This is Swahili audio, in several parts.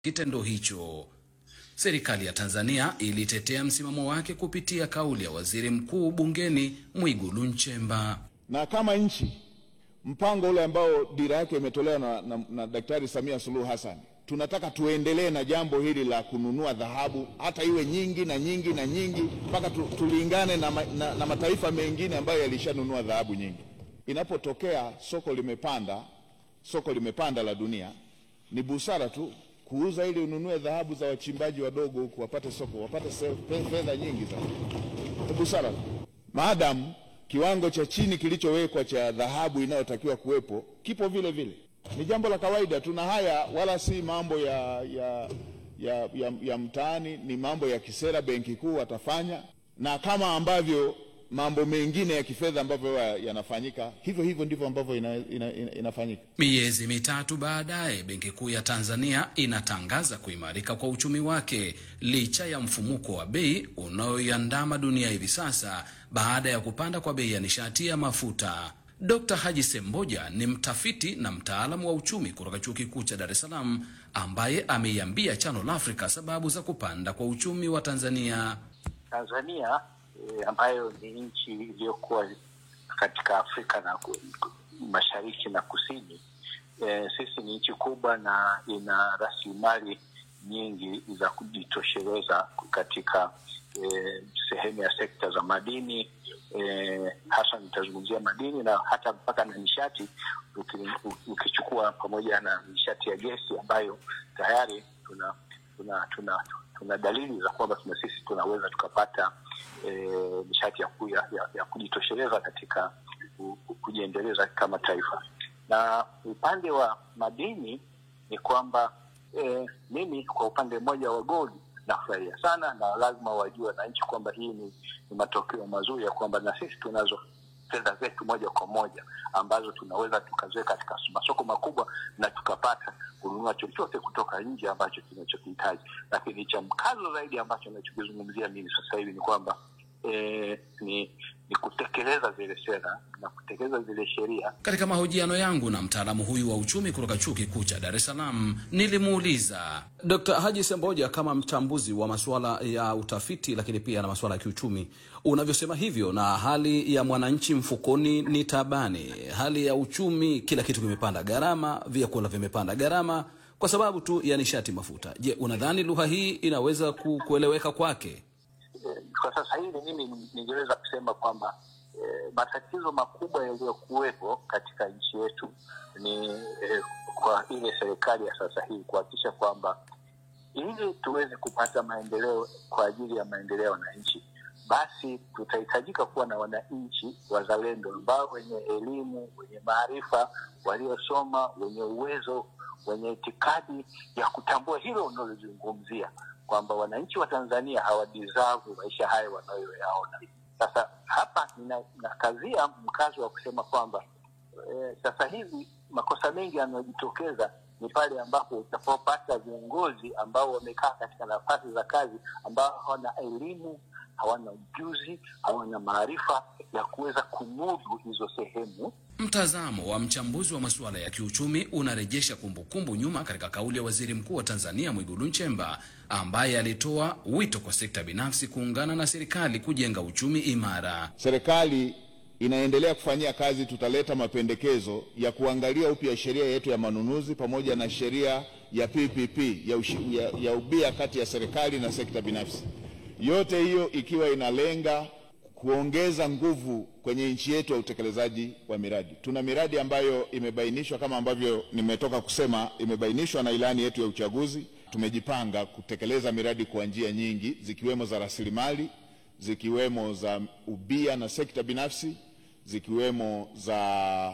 kitendo hicho. Serikali ya Tanzania ilitetea msimamo wake kupitia kauli ya waziri mkuu bungeni Mwigulu Nchemba. Na kama nchi mpango ule ambao dira yake imetolewa na, na, na Daktari Samia Suluhu Hassan, tunataka tuendelee na jambo hili la kununua dhahabu, hata iwe nyingi na nyingi na nyingi mpaka tu, tulingane na, na, na mataifa mengine ambayo yalishanunua dhahabu nyingi. Inapotokea soko limepanda, soko limepanda la dunia, ni busara tu kuuza ili ununue dhahabu za wachimbaji wadogo huku wapate soko, wapate fedha nyingi sana. Ni busara tu, maadamu kiwango cha chini kilichowekwa cha dhahabu inayotakiwa kuwepo kipo vile vile. Ni jambo la kawaida tu, na haya wala si mambo ya, ya, ya, ya, ya mtaani, ni mambo ya kisera. Benki Kuu watafanya, na kama ambavyo mambo mengine ya kifedha ambavyo yanafanyika hivyo hivyo ndivyo ambavyo ina, ina, ina, inafanyika. Miezi mitatu baadaye, Benki Kuu ya Tanzania inatangaza kuimarika kwa uchumi wake licha ya mfumuko wa bei unaoiandama dunia hivi sasa baada ya kupanda kwa bei ya nishati ya mafuta. Dr. Haji Semboja ni mtafiti na mtaalamu wa uchumi kutoka Chuo Kikuu cha Dar es Salaam ambaye ameiambia Channel Africa sababu za kupanda kwa uchumi wa Tanzania. Tanzania E, ambayo ni nchi iliyokuwa katika Afrika na mashariki na kusini. E, sisi ni nchi kubwa na ina rasilimali nyingi za kujitosheleza katika e, sehemu ya sekta za madini e, hasa nitazungumzia madini na hata mpaka na nishati, ukichukua pamoja na nishati ya gesi ambayo tayari tuna tuna tuna tuna dalili za kwamba tuna sisi tunaweza tukapata nishati e, ya, ya, ya, ya kujitosheleza katika kujiendeleza kama taifa. Na upande wa madini ni kwamba e, mimi kwa upande mmoja wa gold nafurahia sana, na lazima wajue wananchi kwamba hii ni, ni matokeo mazuri ya kwamba na sisi tunazo fedha zetu moja kwa moja ambazo tunaweza tukaziweka katika masoko makubwa na tukapata kununua chochote kutoka nje ambacho tunachokihitaji. Lakini cha mkazo zaidi ambacho nachokizungumzia mimi sasa hivi ni kwamba e, ni ni kutekeleza zile sera na kutekeleza zile sheria. Katika mahojiano yangu na mtaalamu huyu wa uchumi kutoka Chuo Kikuu cha Dar es Salaam, nilimuuliza Dr. Haji Semboja, kama mchambuzi wa masuala ya utafiti lakini pia na masuala ya kiuchumi, unavyosema hivyo, na hali ya mwananchi mfukoni ni tabani, hali ya uchumi, kila kitu kimepanda gharama, vyakula vimepanda gharama kwa sababu tu ya nishati mafuta. Je, unadhani lugha hii inaweza ku, kueleweka kwake? Kwa sasa hivi mimi ningeweza kusema kwamba e, matatizo makubwa yaliyokuwepo katika nchi yetu ni e, kwa ile serikali ya sasa hivi kuhakikisha kwamba ili tuweze kupata maendeleo kwa ajili ya maendeleo ya wananchi, basi tutahitajika kuwa na wananchi wazalendo ambao wenye elimu, wenye maarifa, waliosoma, wenye uwezo, wenye itikadi ya kutambua hilo unalozungumzia kwamba wananchi wa Tanzania hawadizavu maisha hayo wanayoyaona. Sasa hapa ninakazia mkazo wa kusema kwamba e, sasa hivi makosa mengi yanayojitokeza ni pale ambapo utapopata viongozi ambao wamekaa katika nafasi za kazi ambao hawana elimu, hawana ujuzi, hawana maarifa ya kuweza kumudu hizo sehemu. Mtazamo wa mchambuzi wa masuala ya kiuchumi unarejesha kumbukumbu nyuma katika kauli ya Waziri Mkuu wa Tanzania Mwigulu Nchemba ambaye alitoa wito kwa sekta binafsi kuungana na serikali kujenga uchumi imara. Serikali inaendelea kufanyia kazi, tutaleta mapendekezo ya kuangalia upya sheria yetu ya manunuzi pamoja na sheria ya PPP ya, ushi, ya, ya ubia kati ya serikali na sekta binafsi, yote hiyo ikiwa inalenga kuongeza nguvu kwenye nchi yetu ya utekelezaji wa miradi. Tuna miradi ambayo imebainishwa kama ambavyo nimetoka kusema, imebainishwa na ilani yetu ya uchaguzi. Tumejipanga kutekeleza miradi kwa njia nyingi, zikiwemo za rasilimali, zikiwemo za ubia na sekta binafsi, zikiwemo za,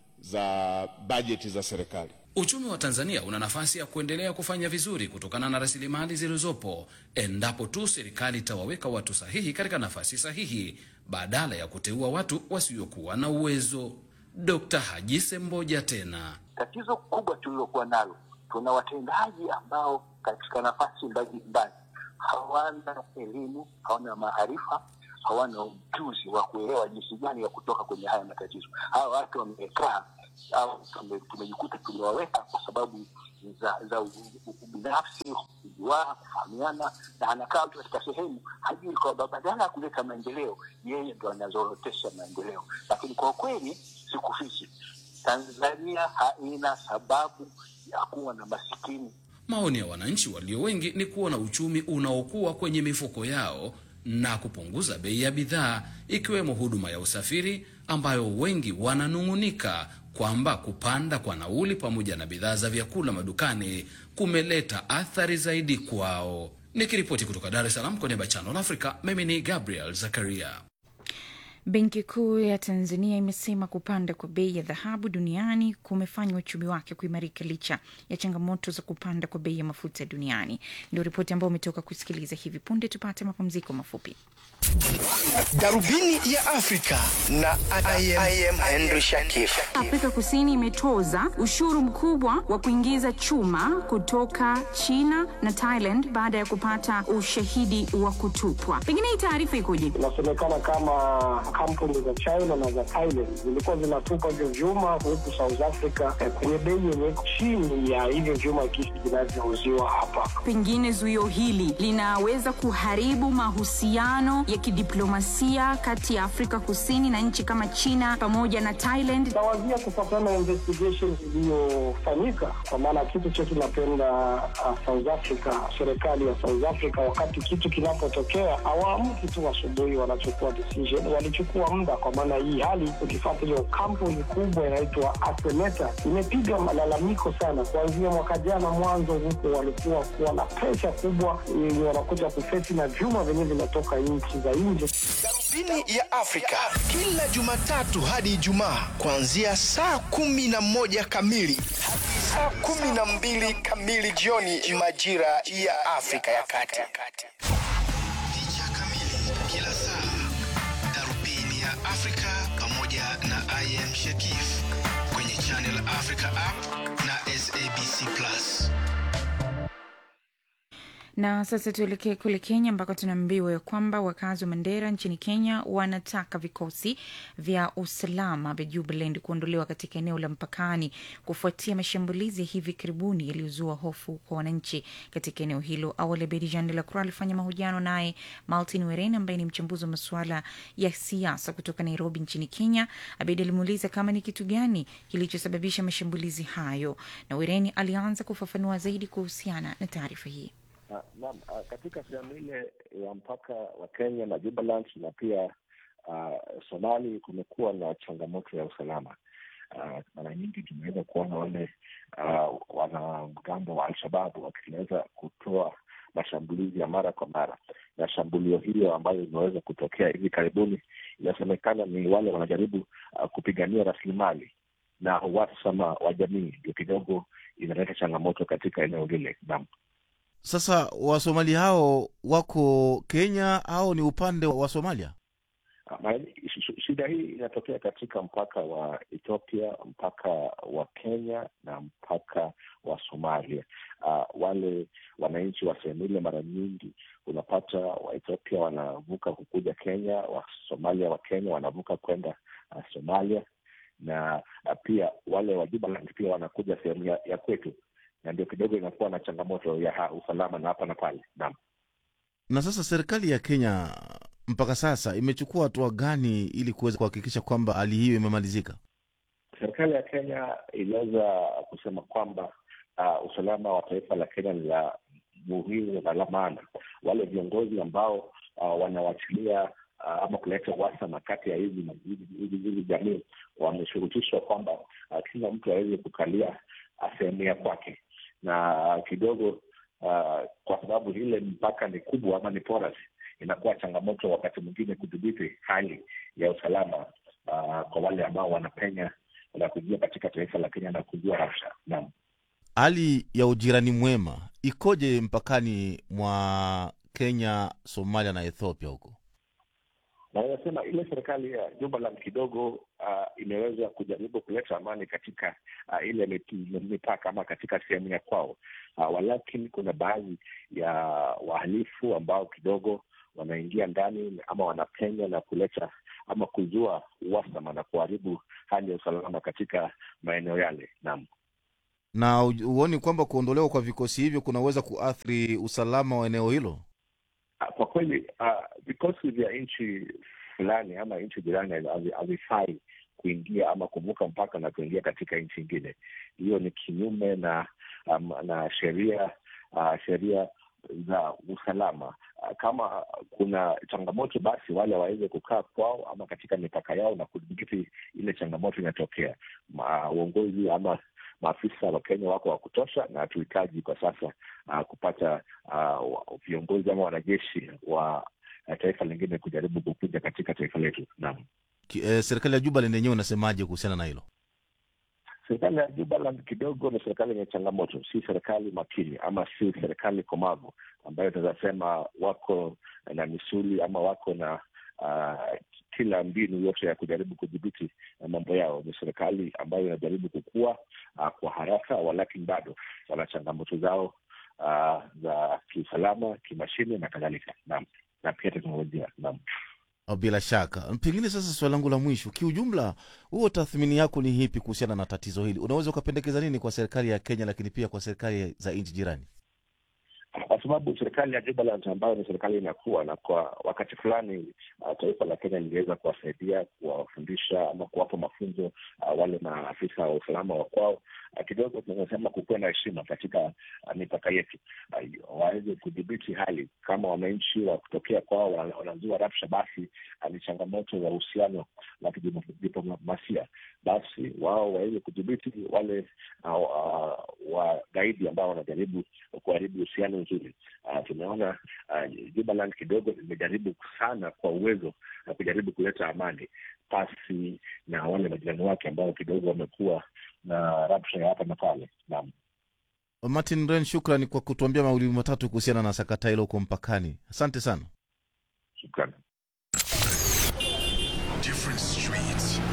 za bajeti za serikali. Uchumi wa Tanzania una nafasi ya kuendelea kufanya vizuri kutokana na rasilimali zilizopo endapo tu serikali itawaweka watu sahihi katika nafasi sahihi badala ya kuteua watu wasiokuwa na uwezo. Dr. Haji Semboja tena. Tatizo kubwa tulilokuwa nalo, tuna watendaji ambao katika nafasi mbalimbali hawana elimu, hawana maarifa, hawana ujuzi wa kuelewa jinsi gani ya kutoka kwenye haya matatizo. Hawa watu wamekaa au tumejikuta tumewaweka kwa sababu za za u- u- ubinafsi kujuana kufahamiana na anakaa mtu katika sehemu hajui kwamba badala ya kuleta maendeleo yeye ndo anazorotesha maendeleo lakini kwa kweli sikufichi tanzania haina sababu ya kuwa na masikini Maoni ya wananchi walio wengi ni kuona uchumi unaokuwa kwenye mifuko yao na kupunguza bei ya bidhaa ikiwemo huduma ya usafiri ambayo wengi wananung'unika kwamba kupanda kwa nauli pamoja na bidhaa za vyakula madukani kumeleta athari zaidi kwao. Nikiripoti kutoka Dar es Salaam kwa niaba ya Channel Africa, mimi ni Gabriel Zakaria. Benki Kuu ya Tanzania imesema kupanda kwa bei ya dhahabu duniani kumefanya uchumi wake kuimarika licha ya changamoto za kupanda kwa bei ya mafuta duniani. Ndio ripoti ambayo umetoka kusikiliza hivi punde. Tupate mapumziko mafupi. Darubini ya Afrika na I am, I am Henry Shakif. Afrika Kusini imetoza ushuru mkubwa wa kuingiza chuma kutoka China na Thailand baada ya kupata ushahidi wa kutupwa. Pengine hii taarifa ikoje? Inasemekana kama kampuni za China na za Thailand zilikuwa zinatupa hivyo vyuma huku South Africa eh, kwenye bei yenye iko chini ya hivyo vyuma kisi vinavyouziwa hapa. Pengine zuio hili linaweza kuharibu mahusiano ya kidiplomasia kati ya Afrika Kusini na nchi kama China pamoja na Thailand. Nawazia kufuatana na investigation iliyofanyika, kwa maana kitu chetu napenda uh, South Africa, serikali ya South Africa, wakati kitu kinapotokea hawaamki tu asubuhi wanachukua decision, walichukua muda, kwa maana hii hali ukifuata hiyo kampuni kubwa inaitwa Arcelor imepiga malalamiko sana kuanzia mwaka jana mwanzo, huko walikuwa kuwa na presha kubwa yenye wanakuja kufeti na vyuma vyenyewe vinatoka nchi za nje. Darubini ya Afrika kila Jumatatu hadi Ijumaa kuanzia saa kumi na moja kamili hadi saa kumi na mbili kamili jioni majira ya Afrika ya Kati. Picha kamili kila saa, Darubini ya Afrika pamoja na I am Shakif kwenye Channel Africa app na SABC Plus. Na sasa tuelekee kule Kenya ambako tunaambiwa ya kwamba wakazi wa Mandera nchini Kenya wanataka vikosi vya usalama vya Jubaland kuondolewa katika eneo la mpakani kufuatia mashambulizi ya hivi karibuni yaliyozua hofu kwa wananchi katika eneo hilo. Awali Abedi Jean de la Croix alifanya mahojiano naye Martin Weren ambaye ni mchambuzi wa masuala ya siasa kutoka Nairobi nchini Kenya. Abedi alimuuliza kama ni kitu gani kilichosababisha mashambulizi hayo, na Wereni alianza kufafanua zaidi kuhusiana na taarifa hii. Ah, Naam, ah, katika sehemu ile ya mpaka wa Kenya na Jubaland na pia uh, Somali kumekuwa na changamoto ya usalama. Ah, Mara nyingi tumeweza kuona wale uh, wanamgambo wa Alshababu wakiweza kutoa mashambulizi ya mara kwa mara, na shambulio hiyo ambayo imeweza kutokea hivi karibuni inasemekana ni wale wanajaribu uh, kupigania rasilimali na uhasama wa jamii, ndio kidogo inaleta changamoto katika eneo lile. Naam. Sasa Wasomali hao wako Kenya au ni upande wa Somalia? Ah, mara nyingi sh- sh- shida hii inatokea katika mpaka wa Ethiopia, mpaka wa Kenya na mpaka wa Somalia. Uh, wale wananchi wa sehemu ile mara nyingi unapata wa Ethiopia wanavuka kukuja Kenya, wa Somalia wa Kenya wanavuka kwenda uh, Somalia na uh, pia wale wa Jubaland pia wanakuja sehemu ya, ya kwetu, na ndio kidogo inakuwa na changamoto ya ha, usalama na hapa na pale. Naam. Na sasa serikali ya Kenya mpaka sasa imechukua hatua gani ili kuweza kuhakikisha kwamba hali hiyo imemalizika? Serikali ya Kenya iliweza kusema kwamba uh, usalama wa taifa la Kenya ni la muhimu na la maana. Wale viongozi ambao uh, wanawachilia uh, ama kuleta uhasama kati ya hizi hizi- hizi hizi jamii wameshurutishwa kwamba uh, kila mtu aweze kukalia uh, sehemu ya kwake, na kidogo uh, kwa sababu ile mpaka ni kubwa ama ni porous, inakuwa changamoto wakati mwingine kudhibiti hali ya usalama uh, kwa wale ambao wanapenya na kuingia katika taifa la Kenya na kujua rasha. Naam. Hali ya ujirani mwema ikoje mpakani mwa Kenya, Somalia na Ethiopia huko? na inasema ile serikali ya Jubaland kidogo uh, imeweza kujaribu kuleta amani katika uh, ile mip- mipaka ama katika sehemu ya kwao uh, walakini kuna baadhi ya wahalifu ambao kidogo wanaingia ndani ama wanapenya na kuleta ama kuzua uhasama na kuharibu hali ya usalama katika maeneo yale. Naam. Na hu- huoni kwamba kuondolewa kwa vikosi hivyo kunaweza kuathiri usalama wa eneo hilo? Ah, Kwa kweli ah, vikosi vya nchi fulani ama nchi jirani havi- havifai kuingia ama kuvuka mpaka na kuingia katika nchi ingine. Hiyo ni kinyume na um, na sheria uh, sheria za usalama. Ah, Kama kuna changamoto, basi wale waweze kukaa kwao ama katika mipaka yao na kudhibiti ile changamoto inatokea. Ma- Uongozi ama maafisa wa Kenya wako wa kutosha, na hatuhitaji kwa sasa uh, kupata uh, wa- viongozi ama wanajeshi wa uh, taifa lingine kujaribu kukuja katika taifa letu. Naam. Ki- eh, serikali ya Jubaland yenyewe inasemaje kuhusiana na hilo? Serikali ya Jubaland kidogo ni serikali yenye changamoto, si serikali makini ama si serikali komavu ambayo tunaweza sema wako na misuli ama wako na uh, kila mbinu yote ya kujaribu kudhibiti uh, mambo yao. Ni serikali ambayo inajaribu kukua uh, kwa haraka, walakini bado wana changamoto zao uh, za kiusalama, kimashine na kadhalika. Naam, na pia teknolojia. Naam. Ah, Bila shaka. Pengine sasa swali langu la mwisho, kiujumla, huo tathmini yako ni hipi kuhusiana na tatizo hili? Unaweza ukapendekeza nini kwa serikali ya Kenya, lakini pia kwa serikali za nchi jirani? kwa sababu serikali ya Jubaland ambayo ni serikali inakuwa na kwa wakati fulani uh, taifa la Kenya liliweza kuwasaidia kuwafundisha ama kuwapa mafunzo uh, wale maafisa wa usalama wa kwao. Uh, kidogo tunasema kukuwa na heshima katika uh, mipaka yetu, uh, waweze kudhibiti hali. Kama wananchi wa kutokea kwao wana- wanazua rabsha, basi uh, ni changamoto za uhusiano wa kidiplomasia, basi wao waweze kudhibiti wale uh, uh, wagaidi ambao wanajaribu kuharibu uhusiano nzuri. Uh, tumeona uh, Jubaland kidogo imejaribu sana kwa uwezo na kujaribu kuleta amani pasi na wale majirani wake ambao kidogo wamekuwa na rabsha ya hapa na pale. Naam, Martin Ren, shukrani kwa kutuambia mawili matatu kuhusiana na sakata hilo huko mpakani. Asante sana. shukrani. Different streets,